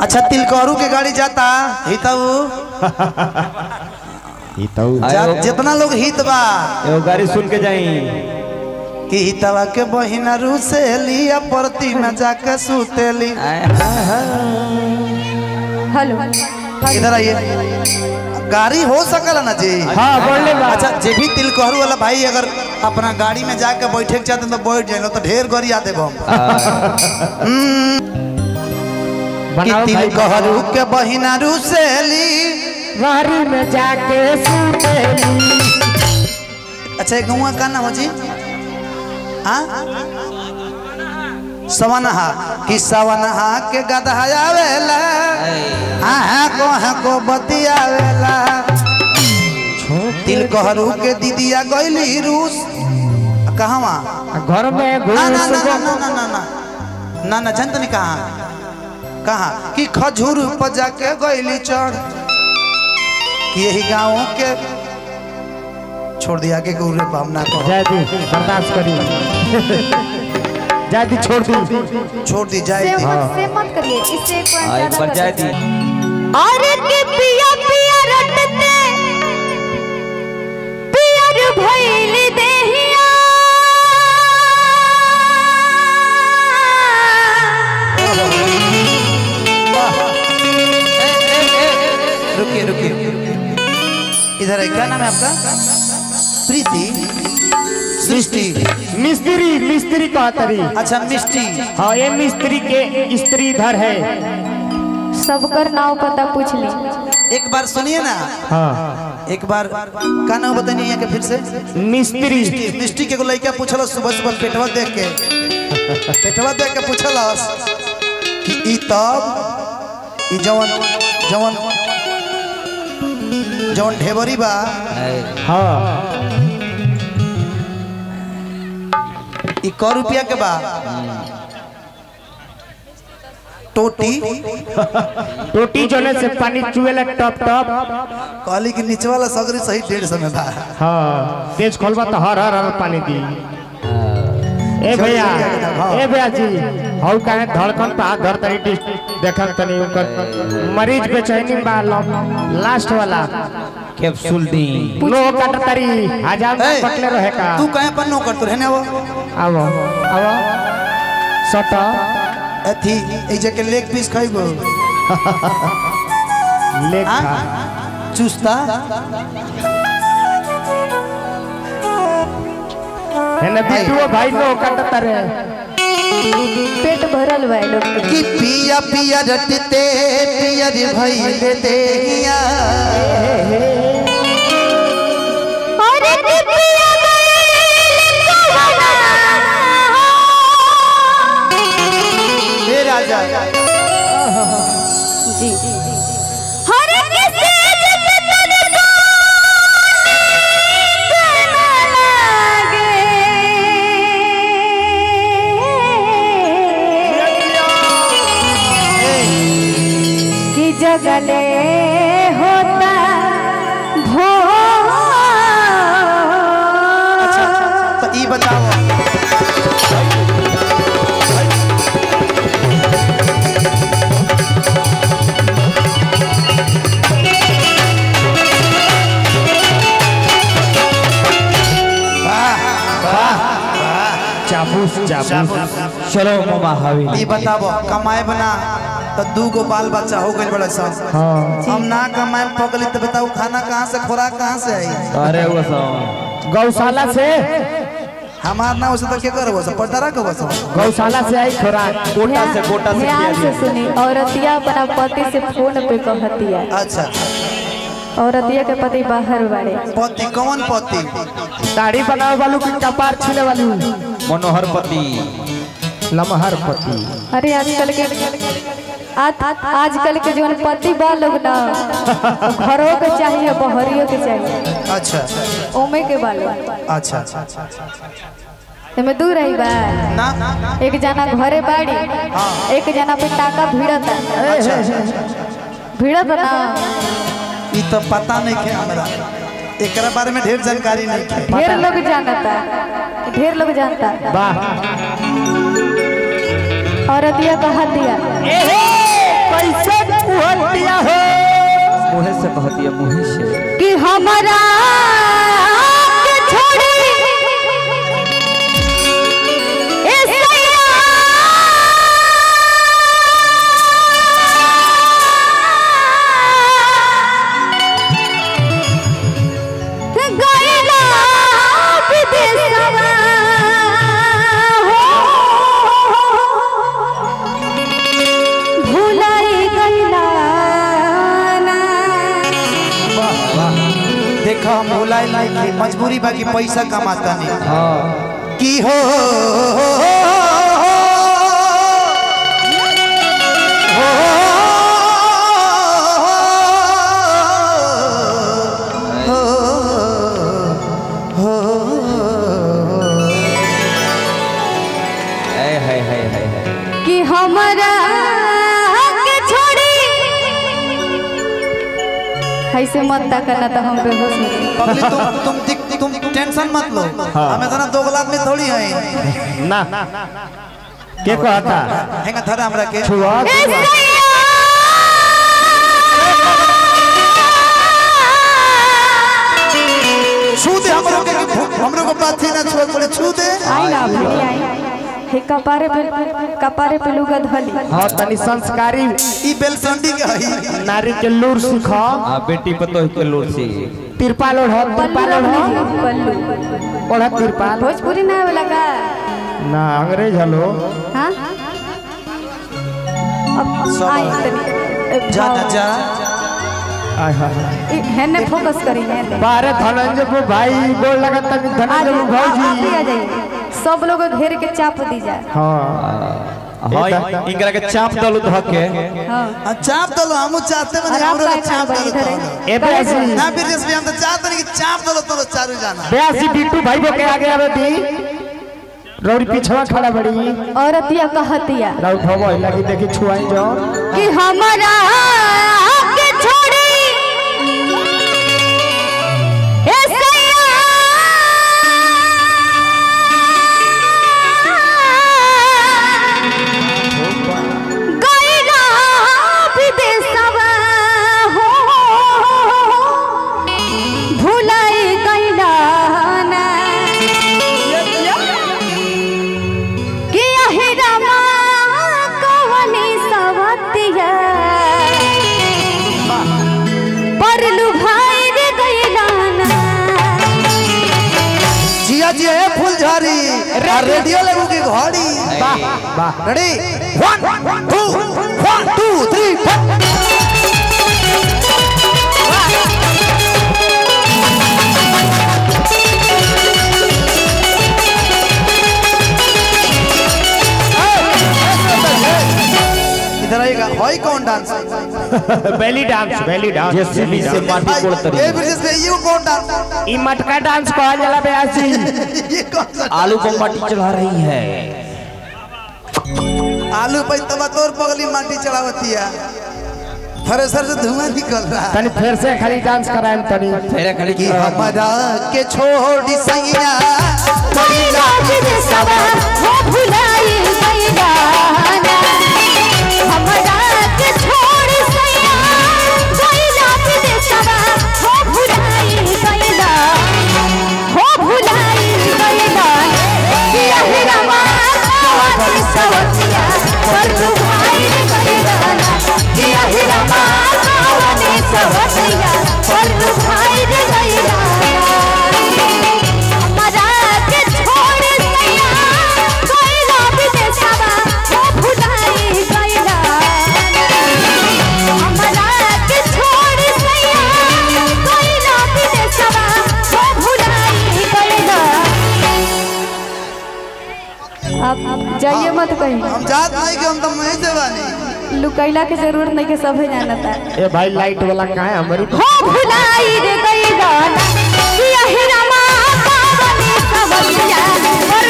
अच्छा तिलकहरू के गाड़ी जाता हितऊ ई तो जा- जितना लोग हित बा एगो गाड़ी सुन के जाई कि हितवा के बहिना रूसेली या परती में जाके सुतेली हेलो इधर आइए गाड़ी हो सकला ना जी हाँ बोलले बा अच्छा जे भी तिलकहरू वाला भाई अगर अपना गाड़ी में जाके बैठे के चाहते हैं तो बैठ जाए तो ढेर गरिया देबो कि बनाओ भाई तिलकहरू के बहिना रूसेली गाड़ी में जाके सुतेली अच्छा एक गौवा का नाम हो जी हाँ सवनहा कि सवनहा के गदहायावेला हाँ को हाँ को बतियावेला तिलकहरू के दीदिया गइली रूस कहवा घर में ना ना घुस ना ना ना ना ना ना ना जनत नहीं कहा कहा कि खजूर पर जाके गइली चढ़ कि यही गाँव के छोड़ दिया के गुरु पे हम ना कहो जाए दी बर्दाश्त करी जाए दी छोड़ दी छोड़ दी जाए से दी। मत से मत करिए इससे एक पॉइंट एक बार जाए दी और के पिया पिया रटते पियर भइल देहिया रुकिए रुकिए इधर है क्या नाम है आपका प्रीति सृष्टि मिस्त्री मिस्त्री कहतरी अच्छा मिष्टी हाँ ये मिस्त्री के स्त्री इधर है सबकर नाव पता पूछ ली एक बार सुनिए ना हाँ एक बार का नाम बताइए यहाँ के फिर से मिस्त्री मिष्टी मिष्टी के एगो लड़का पूछल सुबह सुबह पेटवा देख के पेटवा देख के पूछल कि ई तब ई जवन जवन जवन ढेबरी बा हाँ ई क रुपया के बा टोटी टोटी जोने से पानी चुएला टप टप कहली कि नीचे वाला सगरी सही डेढ़ सौ में बा हाँ तेज खोलबा तो हर हर हर पानी दी ए भैया ए भैया जी हौ काहे धड़कन पे हाथ धर तनी डिस देखत तनी ओकर मरीज बेचैनी बा लास्ट वाला कैप्सूल दी नो काट तरी हजार ए, पटले रहे का तू कहे पर नो कर तू रहने वो आवो आवो सटा अथी ए जे के लेग पीस खाइबो लेखा हाँ? चुस्ता है ना बिटुओ भाई नो काट तरे पेट भरल बा लोग के। कि पिया पिया रटते पियर भइल देहिया और के पिया गइल कवना हे राजा जी हर के सेज पे तन को कि जगले होता भो अच्छा तो ई बताओ चाबूस चाबूस चलो मामा हावी ई बताबो कमाए बना तो दू गो बाल बच्चा हो गइल बड़ा सा हाँ हम ना कमाए पगली तो बताओ खाना कहाँ से खुराक कहाँ से आई अरे वो सो गौशाला से हमार ना उसे तो क्या करबो सब पटरा के बस गौशाला से आई खोराक कोटा से कोटा से ध्यान से सुनी औरतिया अपना पति से फोन पे कहतिया अच्छा औरतिया के पति बाहर बाड़े पति कौन पति दाढ़ी बनावे वालू की कपार छीले वालू मनोहर पति लमहर पति अरे आजकल के आज आजकल के जौन पति बा लोग ना घरों के चाहिए बहरियों के चाहिए अच्छा ओमे के बालो अच्छा एमे दूर रही बा ना एक जना घरे बाड़ी एक जना पे टाका भिड़ता भिड़त ना ई तो पता नहीं है हमरा एकरा बारे में ढेर जानकारी नहीं है ढेर लोग जानता ढेर लोग जानता वाह औरतिया कहा दिया कैसे कहती है मुही से कि हमारा के छोड़ी ए सैया गइला विदेशवा हो भुलाई गइला ना देखो हम भुलाइल नहीं की मजबूरी बाकी पैसा कमाता नहीं हाँ की हो है है है है है कि हमारा के छोड़ी ऐसे मत करना तो हम बेहोश हो जाएंगे। पगली तुम तुम दिक- तुम टेंशन मत लो हमें तो ना दोगला आदमी थोड़ी है ना के कहता हेंगा थरा हमरा के छुआ ए सैया! छू दे हमरो के हमरो को बात थी ना छुआ बोले छू दे आई ना भली आई हे कपारे पे कपारे पे लुगा धली हाँ तनी संस्कारी ई बेलसंडी के हई नारी के लूर सीख हाँ बेटी पतो के लोर से तिरपाल ओढ़ पल्लू तिरपाल रख ओढ़ लीजिए पल्लू ओढ़ तिरपाल भोजपुरी ना वाला का ना अंग्रेज हलो हाँ अब आई तनी जा ना जा आय हाय हाय। हेने फोकस करी हेने बारे धनंजय को भाई गोल लगा तनी आ धनंजय को जाइए, आप भी भाई आ जाइए सब लोग घेर के चाप दी जाए हाँ हाँ इनकरा के चाप दलु धके हाँ आ, चाप दलो हमू चाहते बने और आप हमरो का के चाप चाप दलो इधर तो। है ए बेसी ना फिर जैसे हम तो चाहते नहीं कि चाप दलो तो चारू जाना बेसी बिट्टू भाई को के आगे आवे दी रौड़ी पिछवा खड़ा बड़ी औरतिया कहतिया राउत हो गई लगी देखी छुआई जो कि हमारा के छोड़ी ए सैया गइला विदेशवा हो भुलाई गइला ना कि अहिरमा कवनी सवतिया परलु भाई रे गइलाना जिया जी है फुलझारी आ रेडियो लेबू की घड़ी वाह वाह ready one two one two three four इधर आएगा हॉय कौन dance belly dance belly dance JCB से माटी कोड़तरी ए ब्रिजेश भाई ये कौन डांस ई मटका डांस कहल जाला बेसी ये कौन सा आलू को माटी चढ़ा रही है आलू पे तबा तोर पगली माटी चढ़ावती है थ्रेसर से धुआं निकल रहा है तनी फिर से खाली डांस कराएम तनी फेरे खाली कि हमारा के छोड़ी सैया गइला विदेशवा हो भुलाई गइलाना हमरा के छोड़ सैया गइला विदेशवा हो भुलाई गइला हो भुलाई गइला कि अहिरमा कवनी सवतिया परलु भाई रे गइलाना कि अहिरमा कवनी सवतिया परलु भाई रे गइलाना हमरा के छोड़ सैया गइला विदेशवा हो भुलाई गइला हमरा के छोड़ सैया गइला विदेशवा हो भुलाई गइला अब जाइए मत कहीं हम जात नहीं कि हम तो मैं देवानी लुकैला के जरूरत नहीं के सभे जानता ए भाई लाइट वाला का है हमारी हो भुलाई रे गइला कि अहिरमा पावनी सवतिया